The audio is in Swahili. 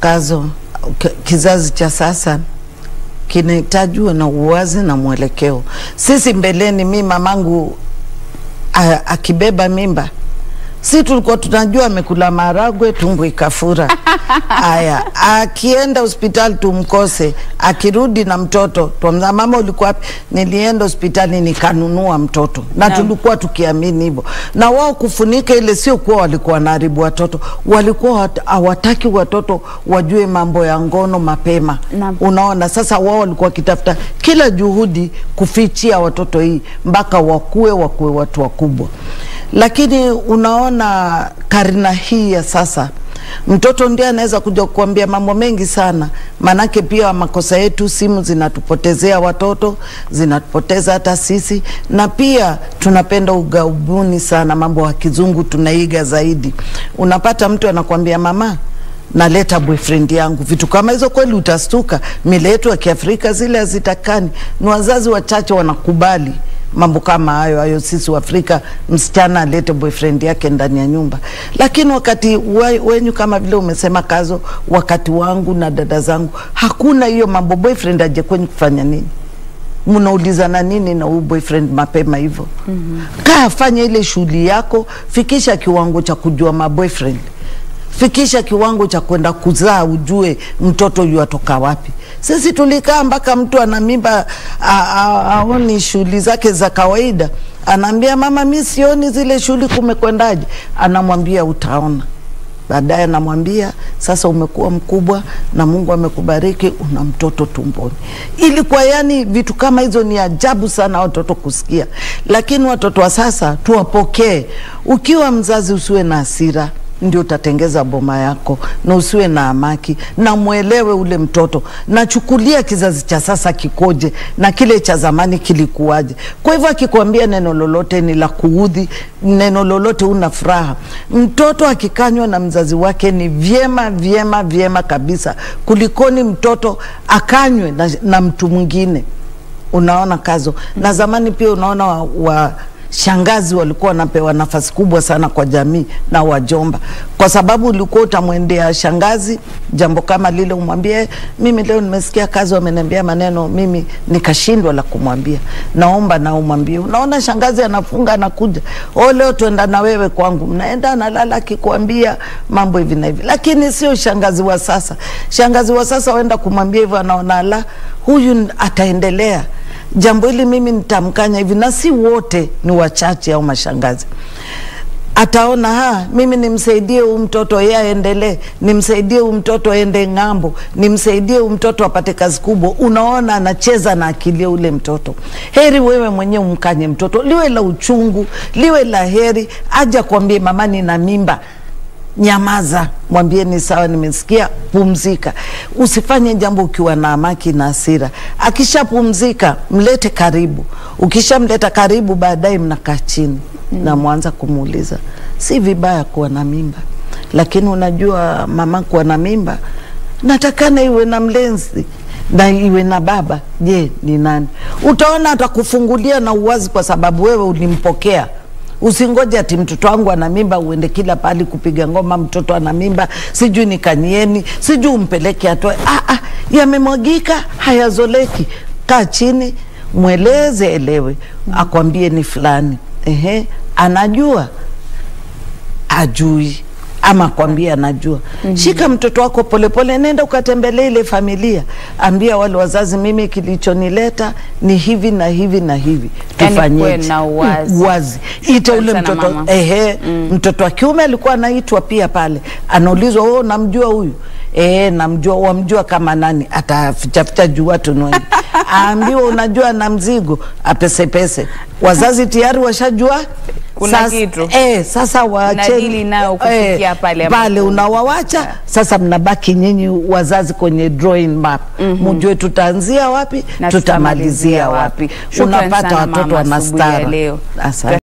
Kazo, k- kizazi cha sasa kinahitajiwa na uwazi na mwelekeo. Sisi mbeleni, mi mamangu a- akibeba mimba si tulikuwa tunajua amekula maragwe tumbo ikafura. Aya, akienda hospitali tumkose, akirudi na mtoto twamza, mama ulikuwa wapi? Nilienda hospitali nikanunua mtoto, na Naam. tulikuwa tukiamini hivyo. Na wao kufunika ile, sio kuwa walikuwa wanaharibu watoto, walikuwa wat- hawataki watoto wajue mambo ya ngono mapema. Naam. Unaona, sasa wao walikuwa wakitafuta kila juhudi kufichia watoto hii mpaka wakue wakue watu wakubwa, lakini unaona karina hii ya sasa mtoto ndiye anaweza kuja kukuambia mambo mengi sana, maanake pia makosa yetu, simu zinatupotezea watoto, zinatupoteza hata sisi, na pia tunapenda ugaubuni sana, mambo ya kizungu tunaiga zaidi. Unapata mtu anakuambia mama naleta boyfriend yangu, vitu kama hizo. Kweli utastuka, mila yetu ya Kiafrika zile hazitakani. Ni wazazi wachache wanakubali mambo kama hayo hayo. Sisi Waafrika, msichana alete boyfriend yake ndani ya nyumba, lakini wakati we- wenyu kama vile umesema Kazo, wakati wangu na dada zangu hakuna hiyo mambo. Boyfriend aje kwenyu kufanya nini? mnaulizana nini na huyu boyfriend mapema hivyo? Kaa fanya ile shughuli yako, fikisha kiwango cha kujua maboyfriend fikisha kiwango cha kwenda kuzaa, ujue mtoto yu atoka wapi. Sisi tulikaa mpaka mtu ana mimba a- a- aoni shughuli zake za kawaida, anaambia mama, mi sioni zile shughuli, kumekwendaje? Anamwambia utaona baadaye anamwambia sasa, umekuwa mkubwa na Mungu amekubariki, una mtoto tumboni. Ilikuwa yani, vitu kama hizo ni ajabu sana watoto kusikia, lakini watoto wa sasa tuwapokee. Ukiwa mzazi, usiwe na hasira ndio utatengeza boma yako na usiwe na amaki na mwelewe ule mtoto nachukulia kizazi cha sasa kikoje na kile cha zamani kilikuwaje. Kwa hivyo akikwambia neno lolote ni la kuudhi, neno lolote una furaha, mtoto akikanywa na mzazi wake ni vyema vyema vyema kabisa kulikoni mtoto akanywe na, na mtu mwingine unaona Kazo. Na zamani pia unaona wa, wa shangazi walikuwa wanapewa nafasi kubwa sana kwa jamii na wajomba, kwa sababu ulikuwa utamwendea shangazi jambo kama lile, umwambie mimi leo nimesikia Kazo ameniambia maneno, mimi nikashindwa la kumwambia, naomba na umwambie. Unaona shangazi anafunga anakuja, oh, leo tuenda na wewe kwangu, mnaenda analala akikwambia mambo hivi na hivi, lakini sio shangazi wa sasa. Shangazi wa sasa waenda kumwambia hivyo, anaona la huyu ataendelea jambo hili mimi nitamkanya hivi, na si wote, ni wachache au mashangazi ataona ha, mimi nimsaidie huyu mtoto yeye aendelee, nimsaidie huyu mtoto aende ng'ambo, nimsaidie huyu mtoto apate kazi kubwa. Unaona, anacheza na akili ya ule mtoto. Heri wewe mwenyewe umkanye mtoto, liwe la uchungu, liwe la heri, aja kwambie mama, nina mimba Nyamaza, mwambie ni sawa, nimesikia, pumzika. Usifanye jambo ukiwa na amaki na hasira. Akishapumzika mlete karibu. Ukishamleta karibu, baadaye mnakaa chini na mwanza kumuuliza, si vibaya kuwa na mimba, lakini unajua mama, kuwa na mimba natakana iwe na mlenzi na iwe na baba. Je, ni nani? Utaona atakufungulia na uwazi, kwa sababu wewe ulimpokea Usingoje ati mtoto wangu ana mimba uende kila pahali kupiga ngoma, mtoto ana mimba, sijui nikanyieni, sijui umpeleke atoe. Ah, ah, yamemwagika hayazoleki. Kaa chini, mweleze, elewe, akwambie ni fulani. Ehe, anajua ajui ama kwambia anajua. Shika mtoto wako polepole, nenda ukatembelee ile familia, ambia wale wazazi, mimi kilichonileta ni hivi na hivi na hivi, Yaani kuwe tufanyeje? na uwazi. Uwazi. Ita ule sana mtoto mama. ehe, mtoto wa kiume alikuwa anaitwa pia pale, anaulizwa wewe unamjua huyu? Eh, namjua. Wamjua kama nani? Atafichaficha juu watu ni wengi. Aambiwa unajua na mzigo, apesepese. Wazazi tayari washajua Kuna Sasa- kitu. eh, sasa waacheni Mnadili nao kufikia pale ambapo- pale unawawacha sasa, mnabaki nyinyi wazazi kwenye drawing map, mjue tutaanzia wapi Na tutamalizia wapi. Shukran Unapata sana watoto mama, asubuhi ya wanastara. leo. Asante.